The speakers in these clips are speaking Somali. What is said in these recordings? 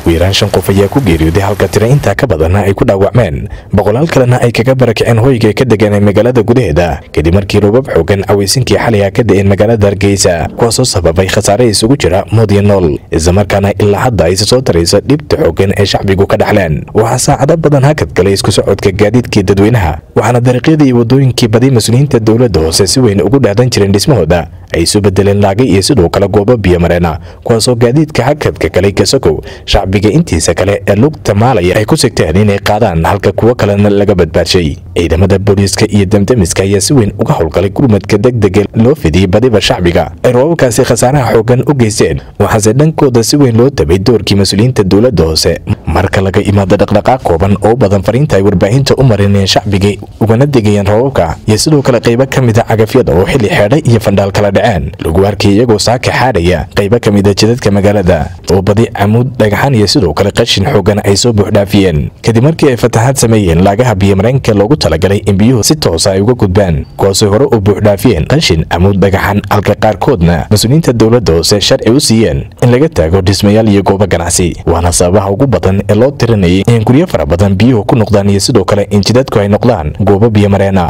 ugu yaraan shan qof ayaa ku geeriyooday halka tira intaa ka badanna ay ku dhaawacmeen boqolaal kalena ay kaga barakaceen hoyga ay ka degan ee magaalada gudaheeda kadib markii roobab xoogan cawaysinkii xalay ka da'een magaalada hargeysa kuwaasoo sababay khasaare isugu jira mood iyo nool islamarkaana ilaa hadda ayse soo taraysa dhibta xoogan ee shacbigu ka dhaxleen waxaa saacado badan hakad galay isku socodka gaadiidkii dadweynaha waxaana dariiqyadii iyo waddooyinkii badi mas-uuliyiinta dowladda hoose si weyn ugu dhaadan jireen dhismahooda ay isu bedeleen laagay iyo sidoo kale goobo biyomareena kuwaasoo gaadiidka hakadka galay kasakow shacbiga intiisa kale ee lugta maalaya ay ku sigteen inay qaadaan halka kuwo kalena laga badbaadshay ciidamada booliiska iyo damdamiska ayaa si weyn uga howlgalay gurmadka degdega loo fidiyey badiba shacbiga ay roobabkaasi khasaaraha xoogan u geysteen waxaase dhankooda si weyn loo tabay doorkii mas-uuliyiinta dowladda hoose marka laga imaado dhaqdhaqaaq kooban oo badan fariinta ay warbaahinta u marineen shacbiga ugana degayeen roobabka iyo sidoo kale qaybo ka mida cagafyada oo xilli xeedha iyo fandhaal kala dhaceen lagu arkay iyagoo saaka xaadhaya qaybo ka mida jidadka magaalada oo badi camuud dhagaxan iyo sidoo kale qashin xoogan ay soo buuxdhaafiyeen kadib markii ay fatahaad sameeyeen laagaha biyomareenka loogu talagalay in biyuhu si toosa ay uga gudbaan kuwaasay hore u buuxdhaafiyeen qashin camuud dhagaxan halka qaarkoodna mas-uuliyiinta dowladda hoose sharci u siiyeen in laga taago dhismayaal iyo goobo ganacsi waana sababaha ugu badan ee loo tirinayay in guryo fara badan biyuhu ku noqdaan iyo sidoo kale in jidadku ay noqdaan goobo biyomareena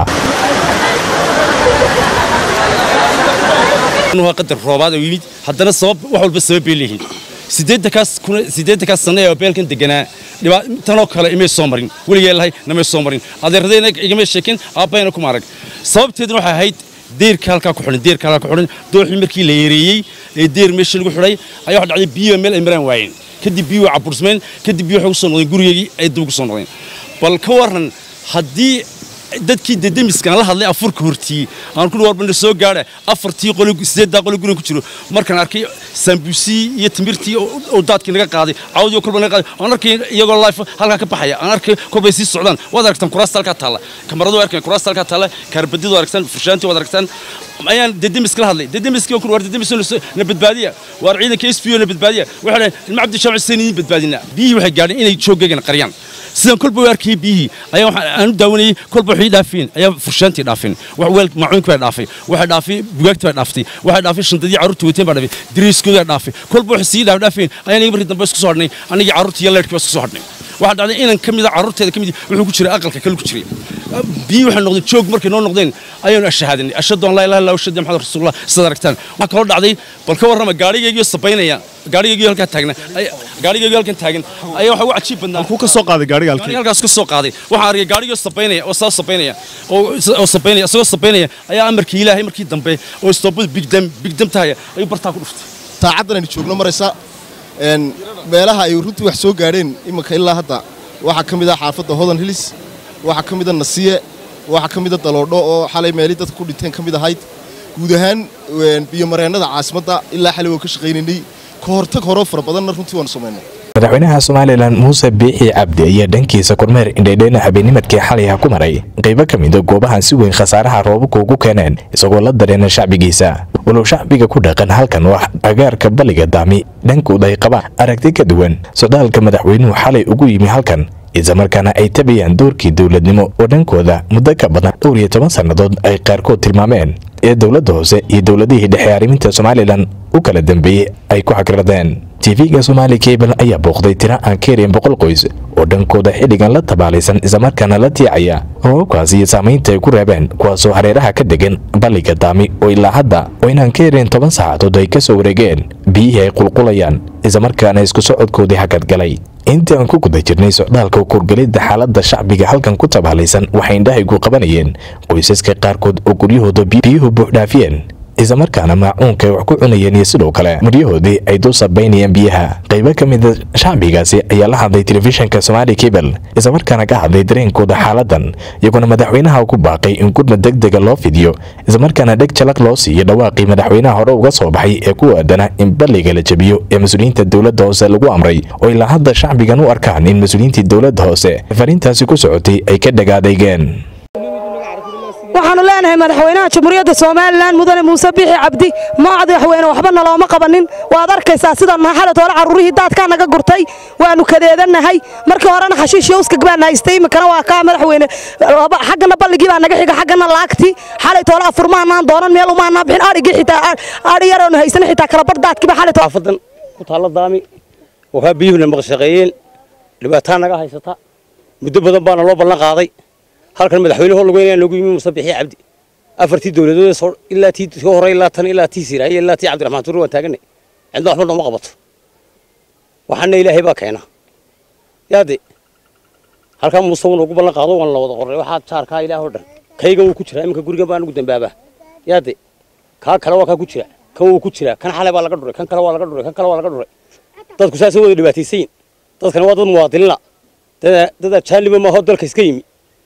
waa qadar roobaad oo yimid haddana sabab wax walba sabab bay leeyihiin sideedankaas kuna sideedankaas sano ee beelkan deganaa dhibaa tanoo kale imay soo marin weligee lahay namay soo marin adeeradayna igama sheekin aabbayna kuma arag sababteeduna waxay ahayd deerka halkaa ku xidhan deerka halkaa ku xidhan dooxii markii la yareeyey ee deer meeshii lagu xidhay ayaa waxa dhacday biyo meel ay maraan waayeen kadib biyo way cabursmeen kadib biyo waxay ku soo noqdeen gurigeygii ay dib ugu soo noqdeen bal ka warran haddii dadkii dedemiskan la hadlay afurka hortii aan ku warbana soo gaadha afartii qoli sideeddaa qoli guriga ku jiro markaan arkay sambuusii iyo timirtii oo daadkii naga qaaday cawdii kolba naga qaaday aan arkay iyagoo life halkaa ka baxaya aan arkay kolbay sii socdaan waad aragtaan kuraasta halkaa taalla kamaradu waa arkeen kuraasta halkaa taalla kaarbadidu waad aragtaan furshaantii waad aragtaan ayaan dedemiska la hadlay dedemiskii kun war dedemis na badbaadiya waar ciidanka s p o na badbaadiya waxay dhahay ilma cabdi shaaci seen idin badbaadina biyihii waxay gaadheen inay jooggeegana qariyaan sidan kolba u arkayay biyihii ayaa waxaan aan u daawanayay kolba waxay dhaafeen ayaa furshaantii dhaafeen wax weel maacuunka baa dhaafay waxay dhaafay bugaagta baa dhaaftay waxay dhaafay shantadii carruurta wateen baa dhaafay dariiskooda dhaafay kolba waxay sii dhaaf dhaafeen ayaan markii dambe isku soo hadhnay anigii carruurtii iyo leerkii baa isku soo hadhnay waxaa dhacday inan ka mida carruurteeda ka mid wuxuu ku jiray aqalka kale ku jiray biyii waxay noqdeen joog markay noo noqdeen ayaanu ashahaadanay ashhadu an laa ilaha illa ashhadu maxamed rasuulullah sidaad aragtaan waxaa kaloo dhacday bal ka warrama gaadhigaygiyo sabaynaya gaadhigaygiyo halkaa taagna gaadhigaygiyo halkan taagan ayaa waxa ugu cajiib badnaa ku ka soo qaaday gaadhiga halkii halkaas ka soo qaaday waxaan arkay gaadhigoo sabaynaya oo saa sabaynaya oo sabaynaya isagoo sabaynaya ayaa amarkii ilaahay markii dambe oo istoobada bigdam bigdam tahaya ayuu bartaa ku dhuftay saacaddan aynu joogno maraysa meelaha ay runtii wax soo gaadheen iminka ilaa hadda waxaa ka mid ah xaafadda hodan hilis waxaa ka mid a nasiye waxaa ka mid a daloodho oo xalay meelii dadka ku dhinteen ka mid ahayd guud ahaan biyomareennada caasimadda ilaa xalay waan ka shaqaynaynay ka hortag horoo fara badanna runtii waanu samaynay madaxweynaha somalilan muuse biixi cabdi ayaa dhankiisa kormeer indhaydheyna habeennimadkii xalayha ku maray qaybo ka mida goobahan si weyn khasaaraha roobabka ugu keeneen isagoo la dareena shacbigiisa walow shacbiga ku dhaqan halkan wax agaarka balliga daami dhankooda ay qabaan aragti ka duwan socdaalka madaxweynuhu xalay ugu yimi halkan islamarkaana ay tabayaan doorkii dowladnimo oo dhankooda muddo ka badan dhowr iyo toban sannadood ay qaarkood tilmaameen ee dowladda hoose iyo dowladihii dhexe arriminta somalilan u kala dambeeyey ay ku xagradeen tv-ga somaali kabal ayaa booqday tiro aan ka yareen boqol qoys oo dhankooda xilligan la tabaalaysan islamarkaana la tiicaya roobabkaas iyo saamaynta ay ku reebeen kuwaasoo hareeraha ka degan balliga daami oo ilaa hadda oo inaan ka yareen toban saacadood ay ka soo wareegeen biyihii ay qulqulayaan islamarkaana isku socodkoodii hakad galay intii aan ku guda jirnay socdaalka kurgelidda xaaladda shacbiga halkan ku tabaalaysan waxay indhahaygu qabanayeen qoysaska qaarkood oo guryahooda biyuhu buuxdhaafiyeen islamarkaana maacuunka ay wax ku cunayeen iyo sidoo kale maryahoodii ay dul sabaynayeen biyaha qaybo ka mida shacbigaasi ayaa la hadlay telefishinka somaali kabel islamarkaana ka hadlay dareenkooda xaaladan iyagoona madaxweynaha ku baaqay in gurmad deg dega loo fidiyo islamarkaana dheg jalaq loo siiyo dhawaaqii madaxweynaha hore uga soo baxay ee ku aadana in balliga la jebiyo ee mas-uuliyiinta dowladda hoose lagu amray oo ilaa hadda shacbigan u arkaan in mas-uuliyiintii dowladda hoose fariintaasi ku socotay ay ka dhagaadaygeen waxaanu leenahay madaxweynaha jamhuuriyadda somalilan mudane muuse biixi cabdi madaxweyne waxba nalooma qabanin waad arkaysaa sida xalad hore carruurihii daadkaa naga gurtay waanu kadeedannahay markii horena xashiish yowskag baan haystay iminkana waa kaa madaxweyne xaggana balligii baa naga xiga xaggana laagtii xalay toole afurmaanaan doonan meel umaanaa bixin adhigii xitaa adhi yaroonu haysan xitaa kalabar daadkiiba xalay xaafadan ku taalla daami wakaa biyuhuna maqshaqeeyeen dhibaataa naga haysata muddo badan baana loo ballan qaaday halkan madaxweyne hor lagoynayaan loogu yimi muuse bixiye cabdi afartii dowladood soo ilaa tii ka horey ilaa tan ilaa tii siraaye ilaa tii cabdiraxmaan tuure waan taaganay cidna waxba nooma qabato waxaana ilaahay baa keena yaade halkaa muuse wuuna ugu ballan qaado waan la wada qoray waxaa jaarkaa ilaah oo dhan kaygan wuu ku jiraa iminka gurigan baan ugu dambaabaa yaade kaa kale waa kaa ku jira kan wuu ku jiraa kan xalay baa laga dhuray kan kale waa laga dhuray kan kale waa laga dhuray dadku saasay wada dhibaataysayin dadkana waa dad muwaadiniina dad dad ajaaniba maaho dalka iska yimi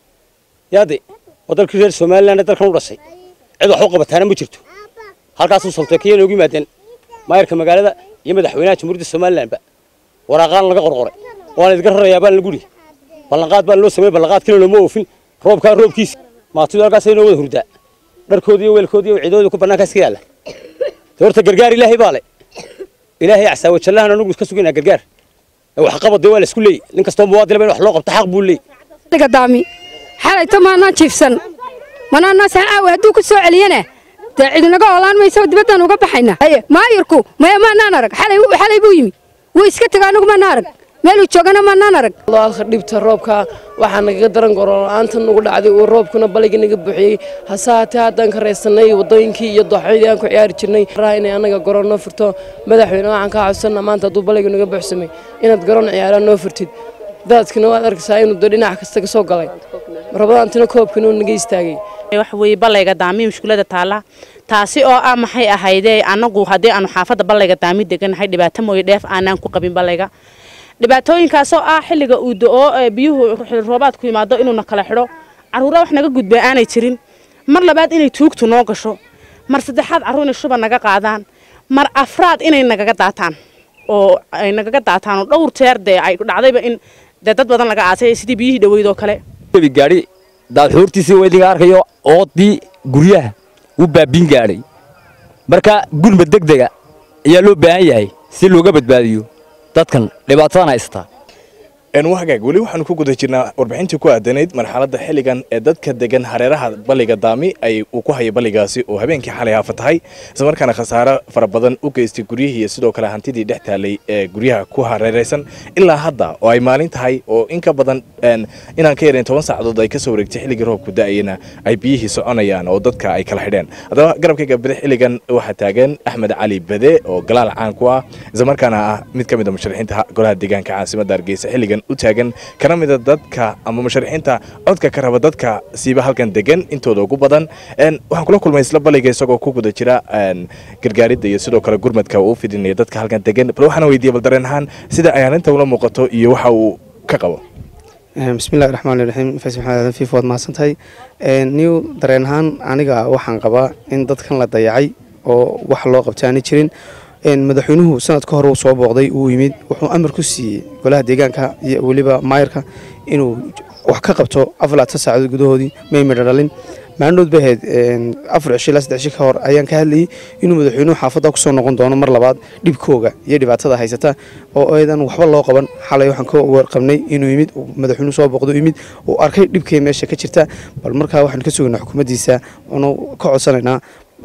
yaade waa dalkii reer somaliland dalkan u dhashay cid wax u qabataana ma jirto halkaasuu salteekaya noogu yimaadeen maayarka magaalada iyo madaxweynaha jamhuuriyadda somalilandba waraaqaan laga qorqoray waana idinka rarayaa baan lagu yihi ballanqaad baan loo sameeyey ballanqaadkiina looma oofin roobkaa roobkiisa maatidu halkaasay noo wada hurdaa dharkoodi iyo weelkoodi iyo ciidooda ku bannaankaas ka yaalla de horta gargaar ilaahay baa le ilaahay casaawa jallahan anugu iska sugaynaa gargaar wax qabad dee waa la isku leeyay nin kastoo muwaadin in wax loo qabto xaq buu leeyay gadaami xalayto maanaan jiifsan manaanaa saacaawe hadduu ku soo celiyana dee cidinaga oolaan mayso dibaddaan uga baxayna maayirku maya maanaan arag xalay xalay buu yimi wuu iska tega anigu maanaan arag meeluu joogana maanaan arag alka dhibta roobka waxaa nagaga daran gorolaanta nagu dhacday uu roobkuna baligii naga buuxiyey hase haatee haddaan ka raysanay wadooyinkii iyo dooxyadii aan ku ciyaari jirnay raha inay anaga garoon noo furto madaxweyne waxaan kaa codsanaa maanta hadduu baligii naga buuxsamay inaad garoon ciyaaraan noo furtid daadkina waad arkaysaa inuu de dhinac kasta ka soo galay rabadaantina koobkina uu naga istaagay waxa weeye ballayga daami mushkulada taala taasi oo ah maxay ahaydee anagu haddii aanu xaafadda ballayga daami deganahay dhibaato mooye dheef aanaan ku qabin ballayga dhibaatooyinkaasoo ah xilliga uu do-oo biyuhu roobaadku yimaado inuuna kala xidho carruura wax naga gudba aanay jirin mar labaad inay tuugtu noo gasho mar saddexaad carruur inay shuba naga qaadaan mar afraad inay nagaga daataan oo ay nagaga daataan oo dhowr jeer dee ay dhacdayba in dee dad badan laga aasay sidii biyihii dhaweyd oo kale gaadhi daadxuurtiisii waa idinka arkayo oodii guryaha wuu baabiin gaadhay marka gurma degdega ayaa loo baahan yahay si looga badbaadiyo dadkan dhibaatadan haysata wahagaag weli waxaanu ku guda jirnaa warbixintii ku aadanayd marxaladda xilligan ee dadka degan hareeraha balliga daami ay uu ku hayay balligaasi oo habeenkii xalay haafa tahay islamarkaana khasaaro fara badan u geystay guryihii iyo sidoo kale hantidii dhex taalay ee guryaha ku hareeraysan ilaa hadda oo ay maalin tahay oo in ka badan inaan ka yarayn toban saacadood ay ka soo wareegtay xilligii roobku da'ayana ay biyihii soconayaan oo dadka ay kala xidheen haddaba garabkayga bidix xilligan waxaa taagan axmed cali bade oo galaal caan ku ah islamarkaana ah mid ka mid a musharaxiinta golaha deegaanka caasimadda hargeysa xilligan u taagan kana mida dadka ama musharaxiinta codka ka raba dadka siiba halkan degan intooda ugu badan waxaan kula kulmay isla balliga isagoo ku guda jira gargaaridda iyo sidoo kale gurmadka uu fidinaya dadka halkan degan bal waxaan weydiiyey bal dareen ahaan sida ay arrinta ula muuqato iyo waxa uu ka qabo bismillahi raxmaan raxiim fays maxamed aadan fiif waad mahadsantahay niw dareen ahaan aniga waxaan qabaa in dadkan la dayacay oo wax loo qabta aani jirin madaxweynuhu sanad ka hore uu soo booqday uu yimid wuxuu amar ku siiyey golaha deegaanka iyo weliba maayarka inuu wax ka qabto afar laatan saacadood gudahoodii may midho dhalin maalinood bay ahayd afar cisho ilaa saddex cisho ka hor ayaan ka hadlayay inuu madaxweynuhu xaafadda kusoo noqon doono mar labaad dhibkooga iyo dhibaatada haysata oo aydan waxba loo qaban xalay waxaan ka warqabnay inuu yimid madaxweynuhu soo booqdo yimid uu arkay dhibkay meesha ka jirta bal markaa waxaan ka sugaynaa xukuumaddiisa oonu ka codsanaynaa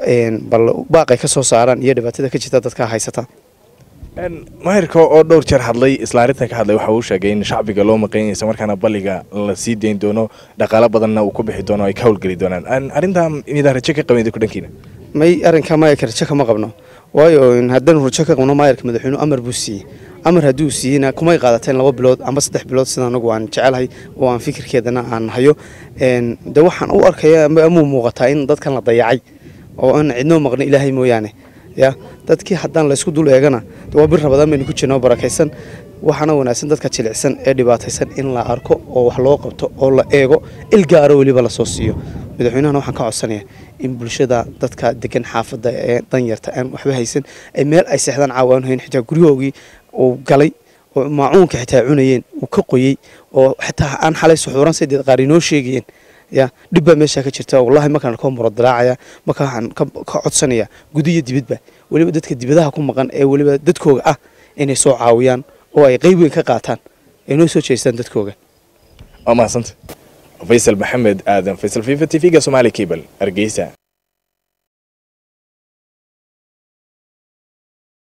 bal baaqay ka soo saaraan iyo dhibaatada ka jirta dadka haysata maahirka oo dhowr jeer hadlay isla arrintan ka hadlay waxa uu sheegay in shacbiga loo maqan isla markaana balliga la sii dayn doono dhaqaalo badanna uu ku bixi doono ay ka howlgeli doonaan arrintaa midaan rajo ka qabin ku dhankiina may arrinka maayarka rajo kama qabno waayo haddaan rajo ka qabno maayarka madaxweynuhu amar buu siiyey amar hadduu siiyeyna kumay qaadateen laba bilood amba saddex bilood sida anagu aan jecelahay oo aan fikirkeedana aan hayo de waxaan u arkaya amuu muuqataa in dadkan la dayacay oo aan cidnoo maqno ilaahay mooyaane ya dadkii haddaan laysku dul eegana waa bir rabadaan baynu ku jirna oo barakaysan waxaana wanaagsan dadka jilicsan ee dhibaataysan in la arko oo wax loo qabto oo la eego il gaaro weliba lasoo siiyo madaxweynahana waxaan ka codsanaya in bulshada dadka degan xaafadda ee danyarta aan waxba haysan ay meel ay seexdaan caawaan hayn xitaa guryahoogii uu galay oo maacuunka xitaa cunayeen uu ka qoyey oo xitaa aan xalay suxuuran sideed qaar inoo sheegayeen ya dhib baa meeshaa ka jirta wallahi markaan ka muradaraacaya marka waxaan ka codsanaya guda iyo dibadba weliba dadka dibadaha ku maqan ee weliba dadkooga ah inay soo caawiyaan oo ay qayb weyn ka qaataan ay noo soo jeestaan dadkooga waa mahadsanta faysal maxamed aadan faysal fifa t v-ga somaali cable hargeysa